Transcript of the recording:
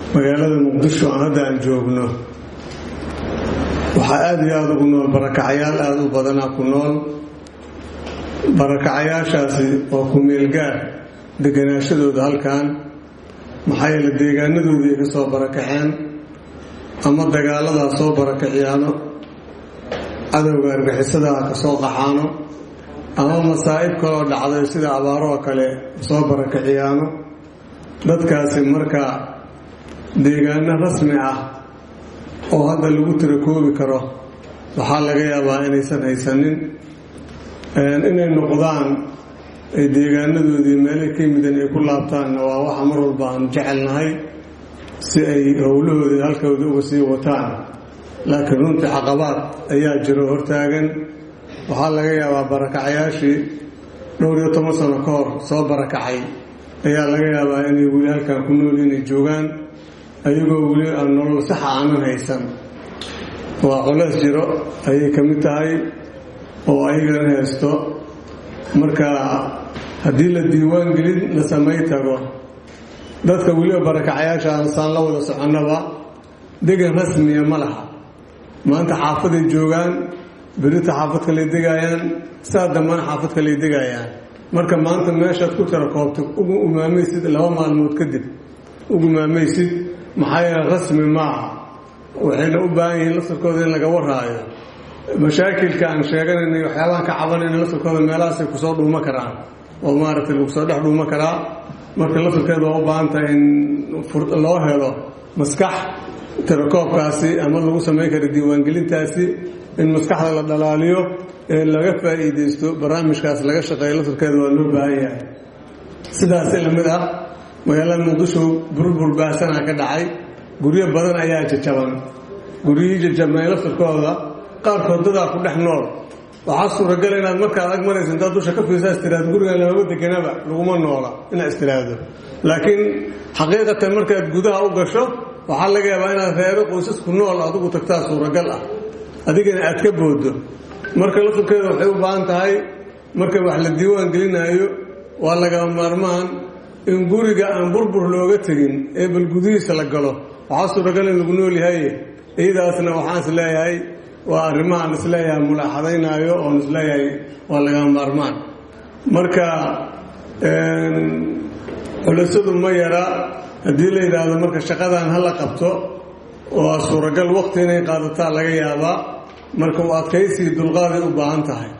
magaalada muqdisho aan hadda aan joogno waxaa aada iyo aada ugu nool barakacayaal aada u badanaa ku nool barakacayaashaasi oo ku meelgaar deganaashadooda halkan maxaa yeele deegaanadoodii ay ka soo barakaceen ama dagaaladaa soo barakaciyaano cadowga argixisadaha ka soo qaxaano ama masaa'ib kaloo dhacday sida abaaroo kale soo barakaciyaano dadkaasi marka deegaano rasmi ah oo hadda lagu tirakoobi karo waxaa laga yaabaa inaysan haysanin inay noqdaan ay deegaanadoodii meelay ka yimideen ay ku laabtaanna waa waxa mar walba aan jecelnahay si ay howlahoodii halkooda uga sii wataan laakiin runtii caqabaad ayaa jiro hortaagan waxaa laga yaabaa barakacayaashii dhowr iyo toban sano ka hor soo barakacay ayaa laga yaabaa inay weli halkan ku nool inay joogaan ayagoo weli aan nolol saxa aanan haysan waa culays jiro ayay ka mid tahay oo ayagana haysto marka haddii la diiwaan gelin la samay tago dadka weliba barakacayaasha saan la wada soconnaba degan rasmiya ma laha maanta xaafaday joogaan berita xaafad kaley degaayaan saa dambana xaafad kaley degaayaan marka maanta meeshaad ku tira koobtay ugu umaamaysid laba maalmood kadib ugu maamaysid maxaa yeele rasmi maaha waxayna u baahan yihiin laftarkooda in laga waraayo mashaakilka aan sheeganaynay waxyaabahan ka cabanayna laftarkooda meelahaasay kusoo dhuuma karaan oo maaragtay lagu soo dhex dhuuma karaa marka laftarkeeda waa u baahan tahay in loo helo maskax tirakoobkaasi ama lagu samayn kara diiwaangelintaasi in maskaxda la dhalaaliyo ee laga faa'iidaysto barnaamijkaas laga shaqeeyo laftarkeeda waa loo baahan yahay sidaasi lamid ah magaalada muqdisho burbur baasana ka dhacay guryo badan ayaa jajaban guryihii jajabnay laftarkooda qaarkood dadaa ku dhex nool waxaa suuragal inaad markaad ag maraysa intaad dusha ka fiirsaa istiraado gurigan lamama deganaba laguma noola inaad istiraado laakiin xaqiiqatan markaad gudaha u gasho waxaa laga yaabaa inaad reero qoysasku nool adigu tagtaa suuragal ah adigana aad ka boodo marka laftarkeeda waxay u baahan tahay marka wax la diiwaan gelinaayo waa lagama maarmaan in guriga aan burbur looga tegin ee bal gudihiisa la galo waxaa suuragal in lagu nool yahay iyadaasna waxaan is leeyahay waa arrimahaan isleeyahay mulaaxadaynaayo oon isleeyahay waa lagama maarmaan marka culisadu ma yara haddii la yidhaahdo marka shaqadan hala qabto waa suuragal waqti inay qaadataa laga yaabaa marka u adkaysii dulqaaday u baahan tahay